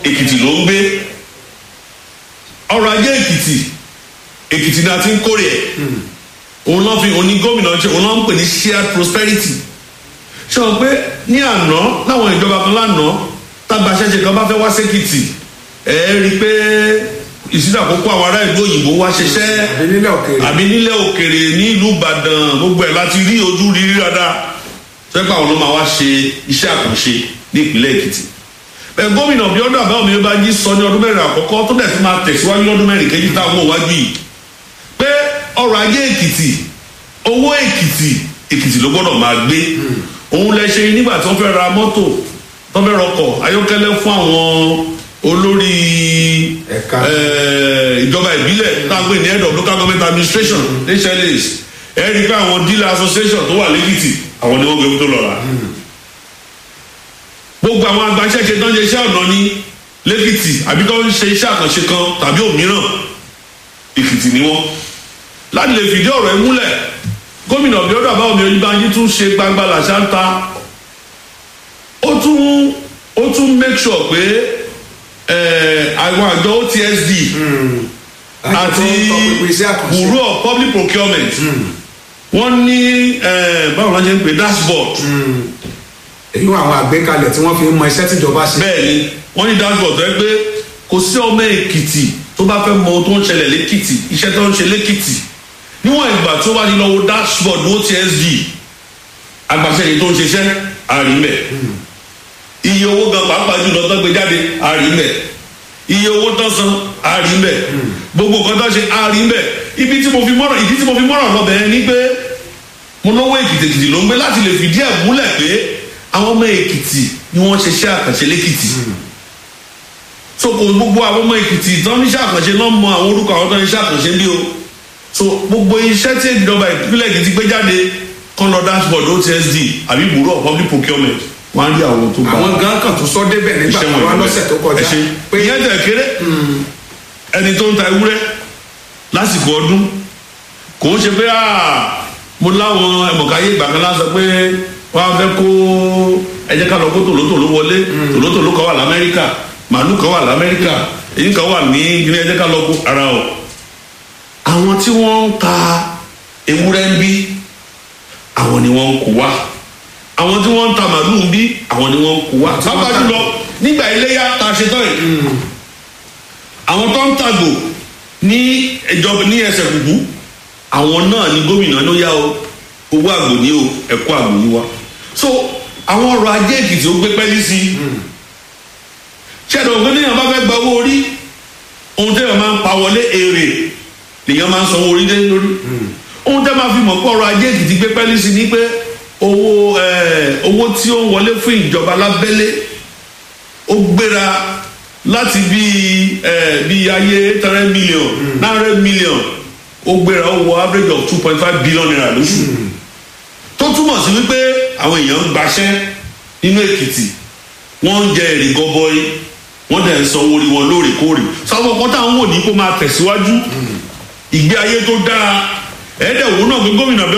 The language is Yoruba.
èkìtì ló ń gbé ọrọ̀ ajé èkìtì èkìtì ni a ti ń kórè ẹ̀ òun náà fi òní gómìnà ṣe òun náà ń pè ní shared prosperity ṣé o pé ní àná láwọn ìjọba kan lánàá tágbàṣẹ́ṣe kan bá fẹ́ wá sékìtì ẹ̀ rí i pé ìsìlẹ̀ àkókò àwọn ará ìlú òyìnbó wá ṣiṣẹ́ àbí nílẹ̀ òkèèrè àbí nílẹ̀ òkèrè ní ìlú ìbàdàn gbogbo ẹ̀ láti rí ojú rírí dáadáa sẹ́pà àwọn ló máa wá ṣe iṣẹ́ àkànṣe ní ìpínlẹ̀ èkìtì bẹ́ẹ̀ gómìnà bí ọdún àbáwọ̀ mi bá jí sọ ní ọdún mẹ́rin àkọ́kọ́ tó dẹ̀ fi máa tẹ̀síwájú lọ́dún mẹ́rin kejì táwọn òwájú yìí pé ọrọ̀ ajé èkìtì owó èkìtì èkìtì ló gbọ́dọ̀ máa gbé òun lẹ ṣe nígbà tí wọ́n fẹ́ ra mọ́tò tó fẹ́ rọkọ̀ ayọ́kẹ́lẹ́ fún àwọn olórí Ẹ̀ka. eh, ìjọba ìbílẹ̀ táwọn ní head of local government administration hls ẹ rí i pé àwọn dealer association tó wà lẹ́kìtì àwọn ni wọ́n gbé tó lọ rà gbogbo àwọn agbaṣẹ́ṣe tó ń ṣe iṣẹ́ ọ̀nà ní lẹ́kìtì àbí tó ń ṣe iṣẹ́ àkànṣe kan tàbí òmíràn èkìtì ni wọ́n láti lè fìdí ọ̀rọ̀ ẹ múlẹ̀ gómìnà bíọ́dọ̀ àbáwọ̀mí oyinbanji tún ṣe gbangba làṣà ń ta ó tún ó tún make sure pé eh, àwọn àjọ otsd àti bureau of public procurement wọ́n ní eh, báwo la ṣe ń pè dashboard èyí àwọn àgbékalẹ̀ tí wọ́n fi ń mọ iṣẹ́ tíjọba ṣe bẹ́ẹ̀ ni wọ́n ní dashboard tó yẹ pé kò sí ọmọ èkìtì tó bá fẹ́ mọ ohun tó ń ṣẹlẹ̀ lẹ́kìtì iṣẹ́ tó ń ṣe lẹ́kìtì níwọ̀n ìgbà tó bá ti lọ wo dashboard otsd agbàṣẹ yìí tó ń ṣiṣẹ́ àrímẹ̀ iye owó gan pàápàá jùlọ tó gbé jáde àrímẹ̀ iye owó tó san àrímẹ̀ gbogbo nǹkan tó ṣe àrímẹ̀ ibi tí mo fi mọ́ràn ìdí tí mo fi mọ́ràn lọ bẹ̀rẹ̀ ni pé mo lówó èkìtì èkìtì ló ń gbé láti lè fìdí ẹ̀ múlẹ̀ pé àwọn ọmọ èkìtì ni wọ́n ṣiṣẹ́ àkànṣe lẹ́kìtì so kò gbogbo àwọn ọmọ èkìtì tó ń ṣe àkànṣe náà mọ àwọn orúkọ àwọn tó ń ṣe àkànṣe bí o so gbogbo iṣẹ́ tí ìjọba ìpínlẹ̀ èkìtì gbé jáde kan lọ dashboard otsd àbí bureau of public procurement wọ́n á rí àwọn tó bá àwọn gan kan tó sọ débẹ̀ nígbà iṣẹ́ tó wọn wá ìbílẹ̀. lọ́sẹ̀ tó kọjá ẹ ṣe pé ìyẹn tẹ̀ kéré ẹni tó ń ta ewúrẹ́ lásìkò ọdún kò ń ṣe pé ah, mo láwọn ẹmọ̀káyé ìgbà kan lásán pé wọ́n á fẹ́ kó ẹ jẹ́ ká lọ kó tòlótòló wọlé tòlótòló kan wà lamẹ́ríkà màálù kan wà lamẹ́ríkà èyí kan wà ní ilé ẹ jẹ́ ká lọ kó ara o àwọn tí wọ́n ń ta ewúrẹ́ ń bí àwọn ni wọ́n ń kó wá àwọn tí wọ́n ń ta màálù ń bí àwọn ni wọ́n ń kó wá Àti wọ́n pápá ta- jùlọ nígbà iléyà tá a ṣe tán yìí àwọn tó ń tàgò ní ìjọba ní ẹsẹ̀ kùkú àwọn náà ni gómìnà ló yá o owó àgbò ní o ẹ̀kọ́ àgbò ní wa so àwọn ọrọ̀ ajé èkìtì ó gbé pẹ́lí sí i ṣẹ́dọ̀ ògbé níyàn bá fẹ́ gba owó orí ohun tẹ́yàn máa ń pa wọlé èrè lèyàn máa ń sanwó orí dé lórí ohun tẹ́ máa fi mọ̀ pé ọrọ̀ ajé èkìtì gbé pẹ́lí sí i ni pé owó ẹ̀, owó tí ó ń wọlé fún ìjọba lábẹ́lé ó gbéra láti bí ẹ bí ayé eight hundred million nine hundred million ó gbéra ó wọ average of two point five billion naira lóṣù tó túmọ̀ sí wípé àwọn èèyàn ń gbaṣẹ́ nínú èkìtì wọ́n ń jẹ èrè gọbọi wọ́n dẹ̀ ń sanwó orí wọn lóòrèkóòrè sáwọn ọkọ táwọn wò ní kó máa tẹ̀síwájú ìgbé ayé tó dáa ẹ̀ẹ́dẹ̀wò náà pé gómìnà